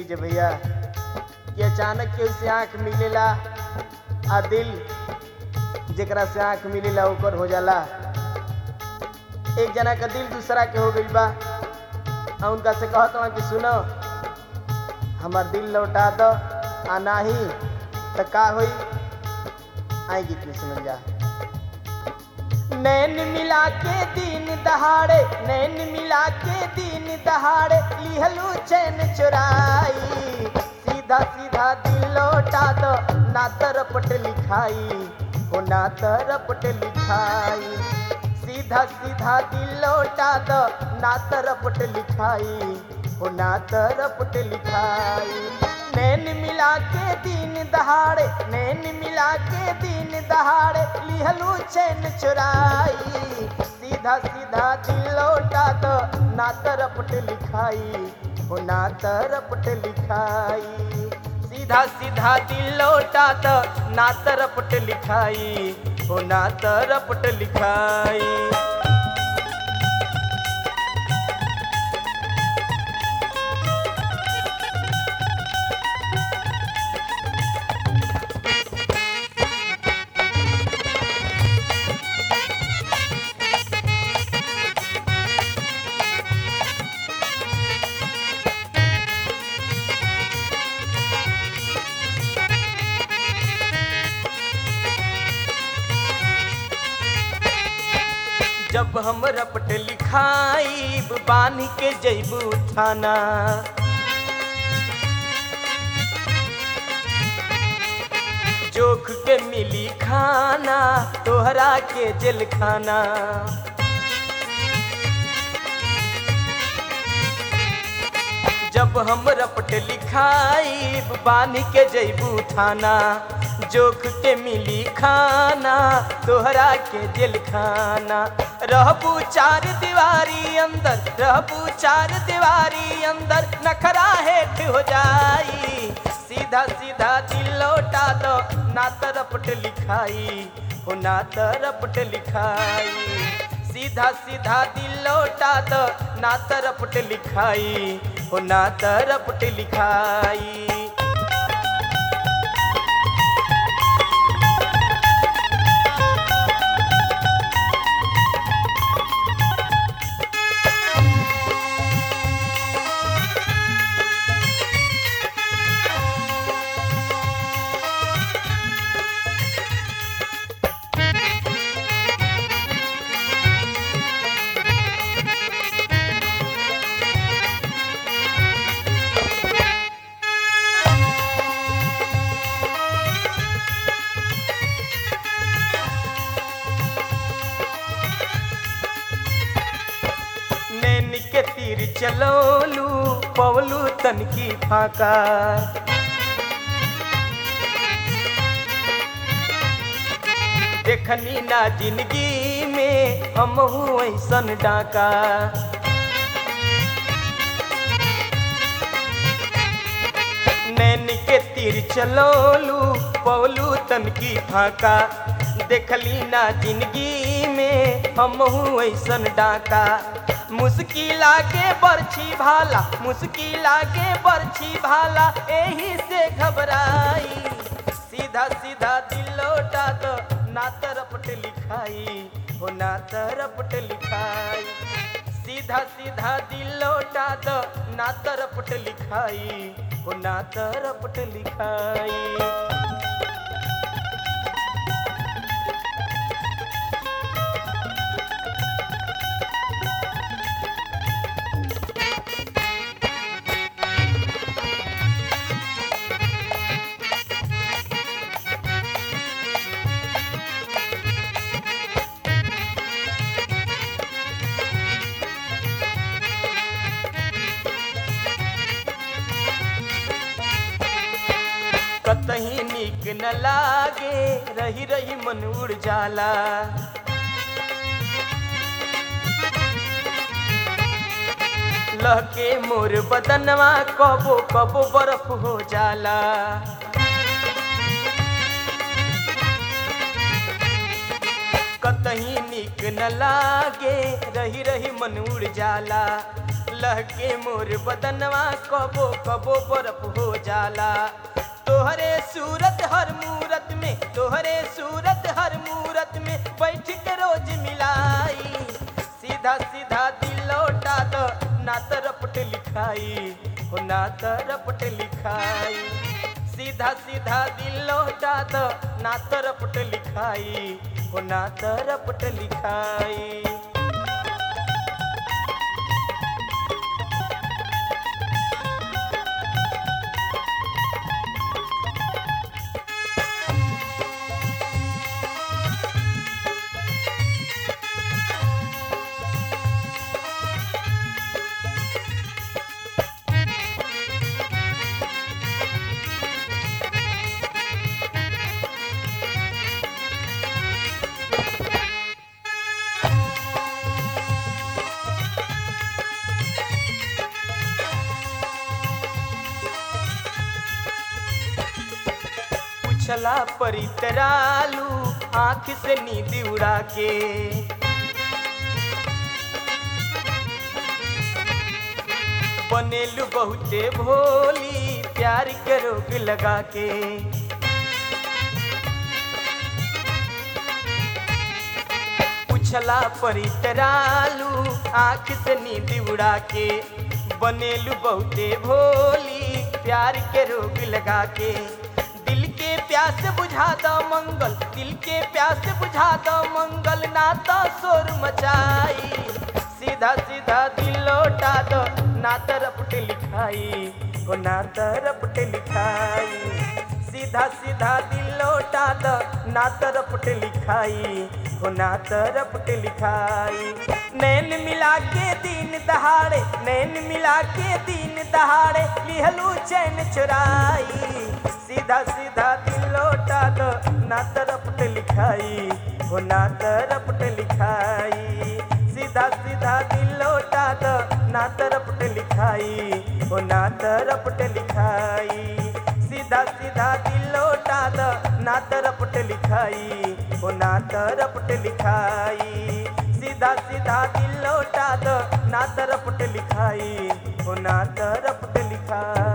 चीज है भैया कि अचानक केहू से आँख मिलेला आ दिल जेकरा से आँख मिलेला ओकर हो जाला एक जना का दिल दूसरा के हो गइल बा आ उनका से कहत हूँ कि सुनो हमार दिल लौटा दो आ नाही तो का होई आई गीत में सुनल जा नैन मिला के दिन दहाड़े नैन मिला के दिन दहाड़े लिहलू चैन चुराई सीधा सीधा दिल लौटा दो ना तरपट लिखाई हो ना तरपट लिखाई सीधा सीधा दिल लौटा दो ना तरपट लिखाई हो ना तरपट लिखाई नैन मिला के दिन दहाड़े नैन मिला के दिन दहाड़े लिहलू चैन चुराई सीधा सीधा दिल लौटा दो ना तरपट लिखाई हो ना तरपट लिखाई सीधा सीधा दिल लौटा दो ना तरपट लिखाई हो ना तरपट लिखाई जब हम रपट लिखाई बांध के जैबू थाना जोख के मिली खाना तोहरा के जेल खाना जब हम रपट लिखाई बांध के जैबू थाना जोख के मिली खाना तोहरा के दिल खाना रहबू चार दीवारी अंदर रहबू चार दीवारी अंदर नखरा हेठ हो जाई सीधा सीधा दिल लौटा दो ना तरपट लिखाई हो ना तरपट लिखाई सीधा सीधा दिल लौटा दो ना तरपट लिखाई हो ना तरपट लिखाई नैन के तीर चलोलू पवलू तन की फाका देखनी ना जिंदगी में हम ऐसन डाका नैन के तीर चलोलू पवलू तन की फाका देखली ना जिंदगी में हम ऐसन डाका मुश्किल आगे बरछी भाला मुश्किल आगे बरछी भाला एही से घबराई सीधा सीधा दिल लौटा दो ना तरपट लिखाई हो ना तरपट लिखाई सीधा सीधा दिल लौटा दो ना तरपट लिखाई हो ना तरपट लिखाई कतही निक न लागे रही रही मन उड़ जाला लहके मोर बदनवा कबो कबो बर्फ हो जाला कतही निक न लागे रही रही मन उड़ जाला लहके मोर बदनवा कबो कबो बर्फ हो जाला तोहरे सूरत हर मूरत में तोहरे सूरत हर मूरत में बैठ के रोज मिलाई सीधा सीधा दिल लौटा दो ना तरपट लिखाई हो ना तरपट लिखाई सीधा सीधा दिल लौटा दो ना तरपट लिखाई हो ना तरपट लिखाई पूछला परितरालू आंख से नींद उड़ा के बनेलू बहुते भोली प्यार के रोग लगा के पूछला परितरालू आंख से नींद उड़ा के बनेलू बहुते भोली प्यार के रोग लगा के दिल के प्यास बुझा दो मंगल दिल के प्यास बुझा दो मंगल ना तो शोर मचाई सीधा सीधा दिल लौटा दो ना तरपट लिखाई हो ना तरपट लिखाई सीधा सीधा दिल लौटा दो ना तरपट लिखाई हो ना तरपट लिखाई नैन मिला के दिन दहाड़े नैन मिला के दिन दहाड़े लिहलू चैन चुराई सीधा सीधा दिल लौटा दो ना तरपट लिखाई हो ना तरपट लिखाई सीधा सीधा दिल लौटा दो ना तरपट लिखाई हो ना तरपट लिखाई सीधा सीधा दिल लौटा दो ना तरपट लिखाई हो ना तरपट लिखाई सीधा सीधा दिल लौटा दो ना तरपट लिखाई हो ना तरपट लिखाई